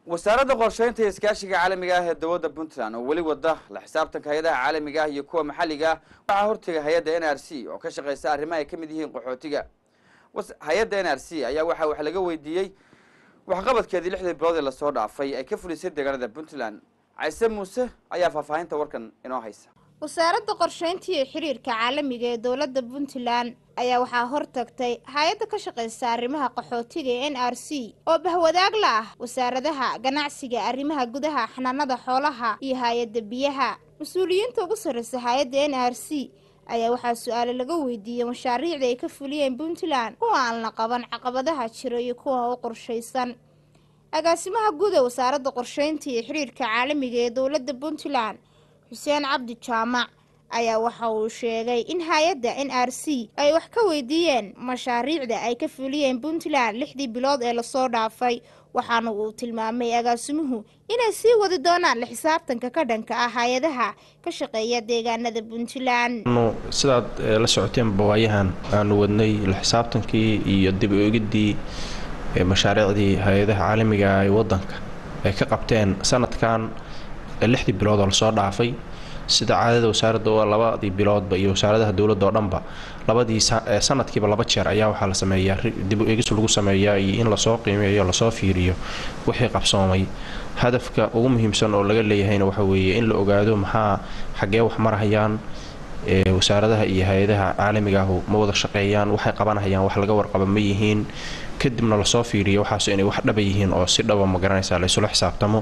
wasaaradda qorsheynta iyo iskaashiga caalamiga ah ee dowladda puntland oo weli wada la xisaabtanka hay-adaha caalamiga ah iyo kuwa maxalliga ah waxaa hortega hay-adda n r c oo ka shaqeysa arrimaha ay ka mid yihiin qaxootiga hay-adda n r c ayaa waxaa wax laga weydiiyey waxqabadkeedii lixdii bilood ee lasoo dhaafay ay ka fulisay deegaanada puntland cayse muuse ayaa faahfaahinta warkan inoo haysa wasaaradda qorsheynta iyo xiriirka caalamiga ee dowladda puntland ayaa waxaa hortagtay hay-adda ka shaqeysa arrimaha qaxootiga ee n r c oo bahwadaag la ah wasaaradaha ganacsiga arrimaha gudaha xanaanada xoolaha iyo hay-adda biyaha mas-uuliyiinta ugu sarreysa hay-adda n r c ayaa waxaa su-aale laga weydiiyey mashaariicda ay ka fuliyeen puntland kuwa aan la qaban caqabadaha jira iyo kuwa u qorshaysan agaasimaha guud ee wasaaradda qorsheynta iyo xiriirka caalamiga ee dowladda puntland xuseen cabdi jaamac ayaa waxa uu sheegay in hay-adda n r c ay wax ka weydiiyeen mashaariicda ay ka fuliyeen puntland lixdii bilood ee lasoo dhaafay waxaana uu tilmaamay agaasimuhu inay sii wadi doonaan la xisaabtanka ka dhanka ah hay-adaha ka shaqeeya deegaanada puntland sidaad la socoteenba waayahan aanu wadnay la xisaabtankii iyo dib oegidii mashaariicdii hay-adaha caalamiga ee wadanka ay ka qabteen sanadkan lixdii bilood oo lasoo dhaafay sida caadada wasaaradda oo labadii biloodba iyo wasaaradaha dowladda oo dhanba labadii sanadkiiba laba jeer ayaa waxaa la sameeyaa dib eegis lagu sameeyaa iyo in lasoo qiimeeyo lasoo fiiriyo wixii qabsoomay hadafka ugu muhiimsan oo laga leeyahayna waxa weeye in la ogaado maxaa xaggee wax marahayaan wasaaradaha iyo hay-adaha caalamiga ahu ma wada shaqeeyaan waxay qabanahayaan wax laga warqaba ma yihiin kadibna lasoo fiiriyo waxaas inay wax dhaba yihiin oo si dhaba ma garanaysaa laysula xisaabtamo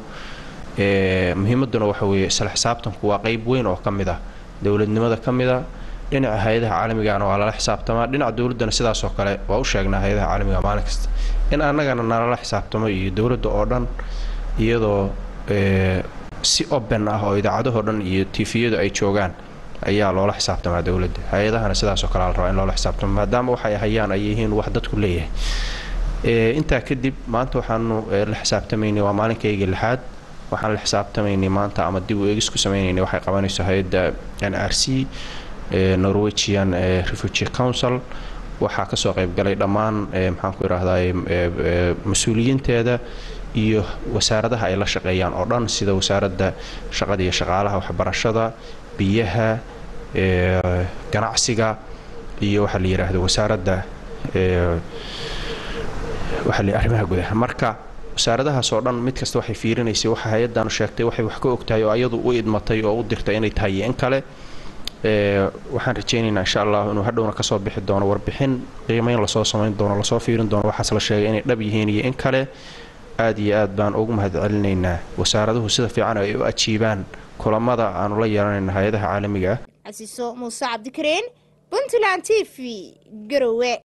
muhiimaduna waxa weeye isla xisaabtanku waa qeyb weyn oo ka mid ah dowladnimada ka mid a dhinaca hay-adaha caalamigana waa lala xisaabtamaa dhinaca dowladdana sidaasoo kale waa u sheegnaa hay-adaha caalamiga maalin kasta in annagana nalala xisaabtamo iyo dowladda oo dhan iyadoo si open ah oo idaacadahoo dhan iyo tifiyadu ay joogaan ayaa loola xisaabtamaa dowladda hay-adahana sidaasoo kale la rabaa in loola xisaabtamo maadaama waxay hayaan ay yihiin wax dadku leeyahay intaa kadib maanta waxaanu la xisaabtamaynay waa maalinkayga lixaad waxaan la xisaabtamaynay maanta ama dib u eegis ku sameynaynay waxay qabanayso hay-adda n r c norwegian refugee council waxaa kasoo qeybgalay dhammaan maxaan ku idhaahdaa mas-uuliyiinteeda iyo wasaaradaha ay la shaqeeyaan oo dhan sida wasaaradda shaqada iyo shaqaalaha waxbarashada biyaha ganacsiga iyo waxaa la yidhaahdo wasaaradda waxaa la arrimaha gudaha marka wasaaradahaas oo dhan mid kasta waxay fiirinaysay waxa hay-addaanu sheegtay waxay wax ka ogtahay oo ayadu u idmatay oo u dirtay inay tahay iyo in kale waxaan rajaynaynaa insha allah inuu hadhowna kasoo bixi doono warbixin qiimeyn lasoo samayn doono lasoo fiirin doono waxaas la sheegay inay dhab yihiin iyo in kale aad iyo aad baan ugu mahad celinaynaa wasaaraduhu sida fiican ay u ajiibaan kulamada aanu la yeelanayna hay-adaha caalamiga ah casiiso muuse cabdikareen puntland t v garowe